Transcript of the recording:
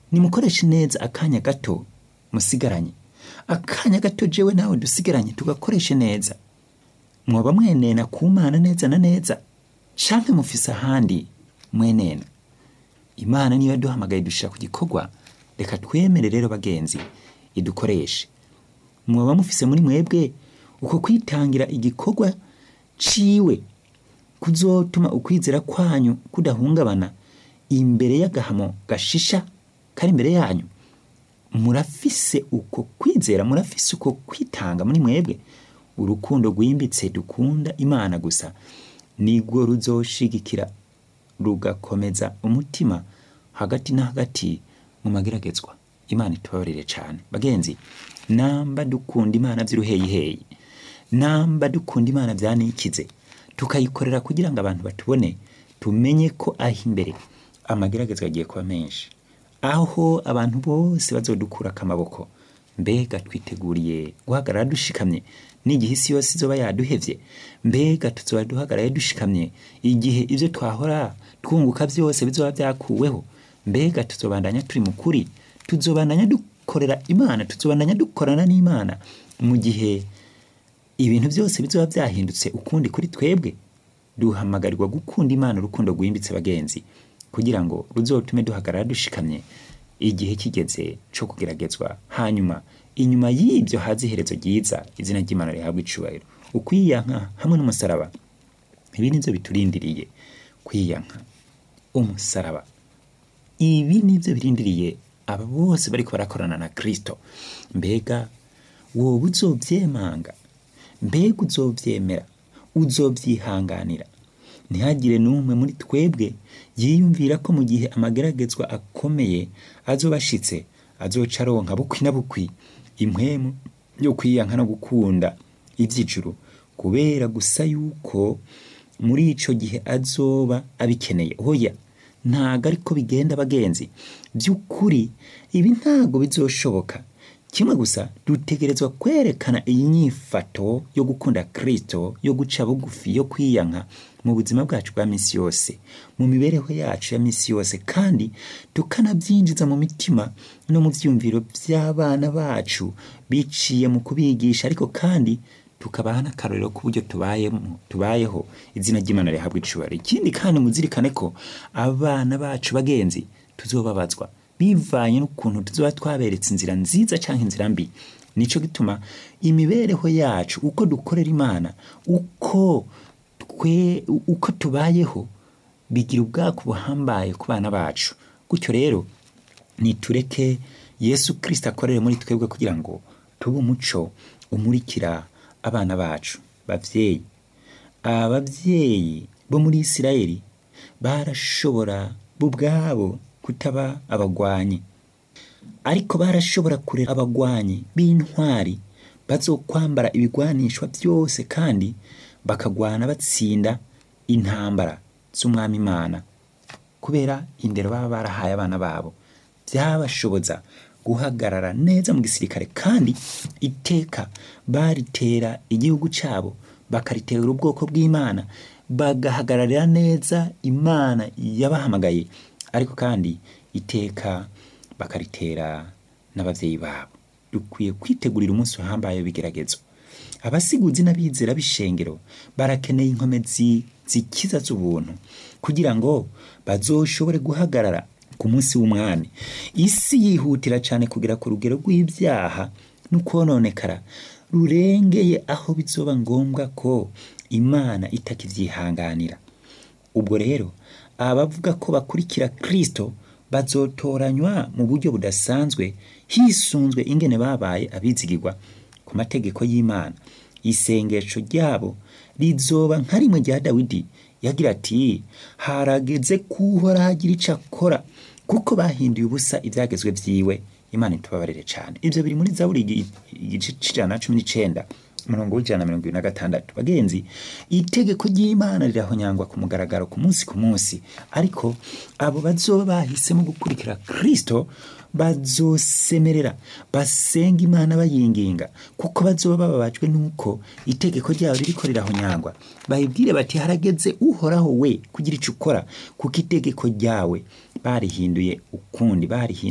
nimukoreshe neza akanya gato musigaranye akanya gato jewe nawe dusigaranye tugakoreshe neza mwoba mwenena ku mana neza na neza canke mufise ahandi mwenena imana niyo yaduhamagaye dushira ku gikorwa reka twemere rero bagenzi idukoreshe mwoba mufise muri mwebwe uko kwitangira igikorwa ciwe kuzotuma ukwizera kwanyu kudahungabana imbere y'agahamo gashisha kari imbere yanyu murafise uko kwizera murafise uko kwitanga muri mwebwe urukundo rwimbitse dukunda imana gusa nirwo ruzoshigikira rugakomeza umutima hagati na hagati mu mageragezwa imana itubabarire cyane bagenzi namba dukunda imana by'uruheyiheyi namba dukunda imana byanikize tukayikorera kugira ngo abantu batubone tumenye ko aho imbere amageragezwa agiye kuba menshi aho abantu bose bazodukura akamaboko mbega twiteguriye guhagarara dushikamye n'igihe isi yose izoba yaduhevye mbega tuzoba duhagarare dushikamye igihe ibyo twahora twunguka byose bizoba byakuweho mbega tuzobandanya turi mu kuri tuzobandanya dukorera imana tuzobandanya dukorana n'imana mu gihe ibintu byose bizoba byahindutse ukundi kuri twebwe duhamagarirwa gukunda imana urukundo rwimbitse bagenzi kugira ngo ruzotume duhagarara dushikamye igihe kigeze cyo kugeragezwa hanyuma inyuma y'ibyo haza iherezo ryiza izina ry'imana rihabwa icubahiro ukwiyanka hamwe n'umusaraba ibi nibyo biturindiriye kwiyanka umusaraba ibi nibyo birindiriye aba bose bariko barakorana na kristo mbega wowe uzovyemanga mbega uzovyemera uzovyihanganira ntihagire n'umwe muri twebwe yiyumvira ko mu gihe amageragezwa akomeye azoba ashitse azoca aronka bukwi na bukwi impwemu yo kwiyanka no gukunda ivy'ijuru kubera gusa yuko muri ico gihe azoba abikeneye hoya ntago ariko bigenda bagenzi by'ukuri ibi ntago bizoshoboka kimwe gusa dutegerezwa kwerekana iyi nyifato yo gukunda kristo yo guca bugufi yo kwiyanka mu buzima bwacu bwa misi yose mu mibereho yacu ya misi yose kandi tukanabyinjiza mu mitima no mu byumviro by'abana bacu biciye mu kubigisha ariko kandi tukabaha n'akarorero k'uburyo tubayemo tubayeho izina ry'imana rihabwa icubahiro ikindi kandi muzirikane ko abana bacu bagenzi tuzobabazwa bivanye n'ukuntu tuzoba twaberetse inzira nziza cyangwa inzira mbi nico gituma imibereho yacu uko dukorera imana uko twe uko tubayeho bigira ubwako buhambaye ku bana bacu gutyo rero nitureke yesu kirisita akorere muri twebwe kugira ngo tube umuco umurikira abana bacu bavyeyi abavyeyi bo muri isirayeli barashobora bo ubwabo kutaba abagwanyi ariko barashobora kurera abagwanyi b'intwari bazokwambara ibigwanishwa byose kandi bakagwana batsinda intambara z'umwami imana kubera indero baba barahaye abana babo byabashoboza guhagarara neza mu gisirikare kandi iteka baritera igihugu cyabo bakaritera ubwoko bw'imana bagahagararira neza imana yabahamagaye ariko kandi iteka bakaritera n'ababyeyi babo dukwiye kwitegurira umunsi uhambaye w'ibigeragezo abasiguzi n'abizera b'ishengero barakeneye inkomezi zikiza z'ubuntu kugira ngo bazoshobore guhagarara ku munsi w'umwami isi yihutira cyane kugera ku rugero rw'ibyaha no kononekara rurengeye aho bizoba ngombwa ko imana itakivyihanganira ubwo rero abavuga ko bakurikira kristo bazotoranywa mu buryo budasanzwe hisunzwe ingene babaye abizigirwa ku mategeko y'imana isengesho ryabo rizoba nka rimwe rya dawidi yagira ati harageze kuhora hagira ico akora kuko bahinduye ubusa ibyagezwe vyiwe imana itubabarire cyane ibyo biri muri zaburi igice c'ijana na cumi n'icenda umurongo w'ijana na mirongo ibiri na gatandatu bagenzi itegeko ry'imana rirahonyangwa ku mugaragaro ku munsi ku munsi ariko abo bazoba bahisemo gukurikira kristo bazosemerera basenga imana bayinginga kuko bazoba bababajwe n'uko itegeko ryabo ririko rirahonyangwa bayibwire bati harageze uhoraho we kugira ico ukora kuko itegeko ryawe barihinduye ukundi barihinduye